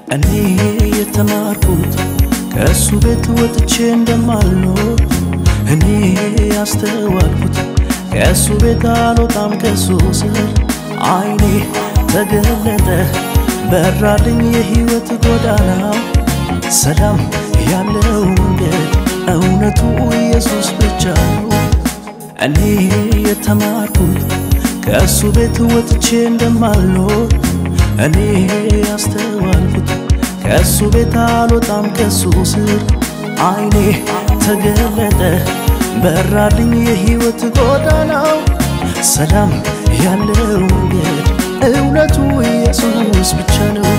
እኔ የተማርኩት ከእሱ ቤት ወጥቼ እንደማልኖር እኔ ያስተዋልኩት ከእሱ ቤት አልወጣም ከእሱ ስር አይኔ ተገለጠ በራልኝ የሕይወት ጎዳና ሰላም ያለው መንገድ እውነቱ ኢየሱስ ብቻ ነው። እኔ የተማርኩት ከእሱ ቤት ወጥቼ እንደማልኖር እኔ ያስተዋልኩት ከእሱ ቤት አልወጣም ከእሱ ስር አይኔ ተገለጠ በራልኝ የሕይወት ጎዳናው ሰላም ያለው መንገድ እውነቱ ኢየሱስ ብቻ ነው።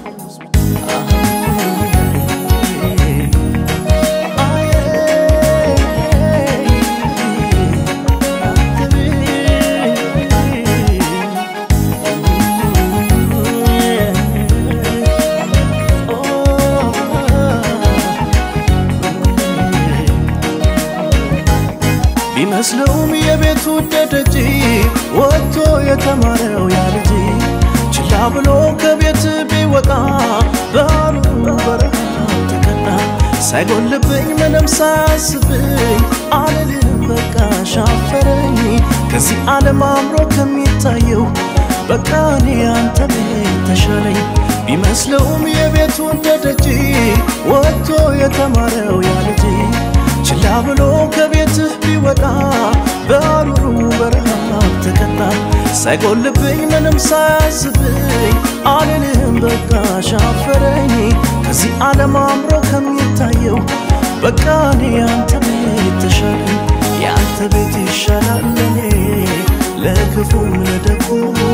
ቢመስለውም የቤቱ ደደጅ ወጥቶ የተማረው ያ ልጅ ችላ ብሎ ከቤት ቢወጣ በአሉ በረሃ ተቀጣ። ሳይጎልብኝ ምንም ሳያስብኝ አልልም በቃ ሻፈረኝ ከዚህ ዓለም አምሮ ከሚታየው በቃ እኔ አንተ ቤት ተሻለኝ። ቢመስለውም የቤቱ ደደጅ ወጥቶ የተማረው ያ ልጅ ችላ ብሎ ከቤትህ ቢወጣ በአሩሩ በረሃ ተቀጣ። ሳይጎልብኝ ምንም ሳያስብኝ አልልህም በቃ ሻፈረኝ ከዚህ ዓለም አምሮ ከሚታየው በቃ እኔ ያንተ ቤት ተሻለኝ ያንተ ቤት ይሻላል ለኔ ለክፉም ለደጉ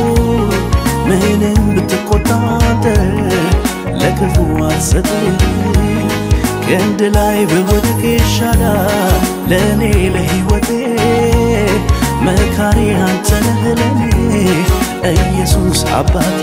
ምንም ብትቆጣጠ ለክፉ አልሰጥም ክንድ ላይ ብወድቅ ይሻላል ለእኔ ለሕይወቴ መካሪ አንተ ነህ ለኔ ኢየሱስ አባቴ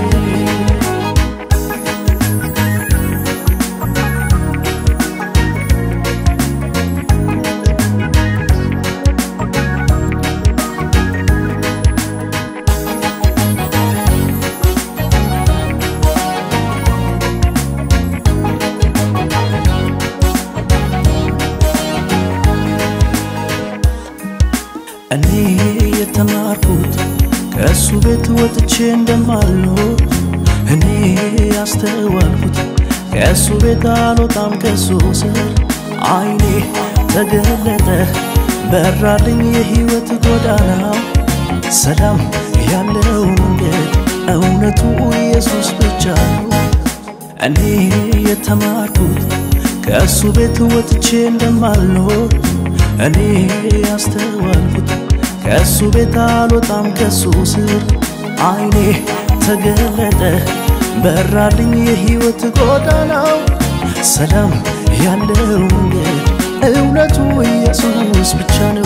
እኔ የተማርኩት ከእሱ ቤት ወጥቼ እንደማልኖር እኔ ያስተዋልኩት ከእሱ ቤት አልወጣም ከእሱ ስር አይኔ ተገለጠ በራልኝ የሕይወት ጎዳና ሰላም ያለው መንገድ እውነቱ ኢየሱስ ብቻ ነው። እኔ የተማርኩት ከእሱ ቤት ወጥቼ እንደማልኖር እኔ ያስተዋልኩት ከእሱ ቤት አልወጣም ከእሱ ስር አይኔ ተገለጠ በራልኝ የሕይወት ጎዳናው ሰላም ያለው መንገድ እውነቱ ኢየሱስ ብቻ ነው።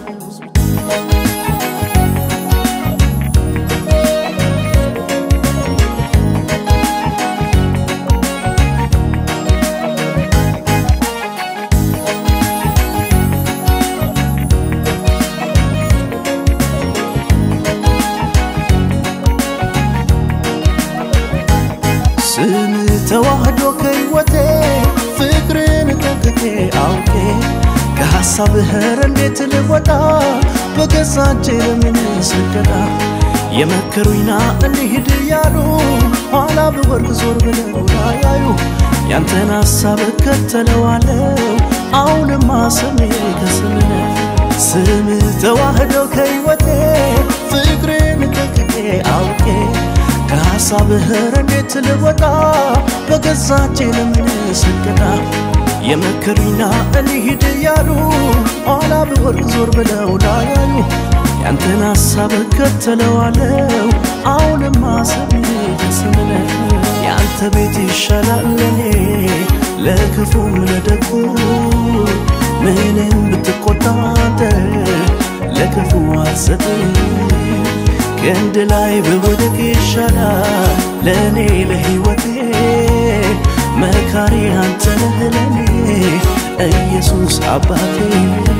ስም ተዋህዶ ከሕይወቴ ፍቅርን ጠንቅቄ አውቄ ከሐሳብህ እንዴት ልወጣ በገዛ እጄ ለምን ስገዳ የመከሩኝና እንሂድ እያሉ ኋላ ብወርቅ ዞር ብለው ላያዩ ያንተን ሐሳብ እከተለዋለሁ አሁንማ ስሜ ከስምነ ስም ተዋህዶ ከሕይወቴ ፍቅርን ጠንቅቄ አውቄ ከሐሳብህ እንዴት ልወጣ በገዛ እጄ ለምን ስገዳ የመከሩኝና እንሂድ እያሉ ኋላ ብወርቅ ዞር ብለው ላያዩ ያንተን ሐሳብ እከተለዋለሁ አሁንማ ስሜ ከስምነ ያንተ ቤት ይሻላል ለኔ ለክፉም ለደጉ ምንም ብትቆጣጠር ለክፉ አልሰጥም ክንድ ላይ ብወድቅ ይሻላል ለእኔ ለሕይወቴ መካሪ አንተ ነህ ለኔ ኢየሱስ አባቴ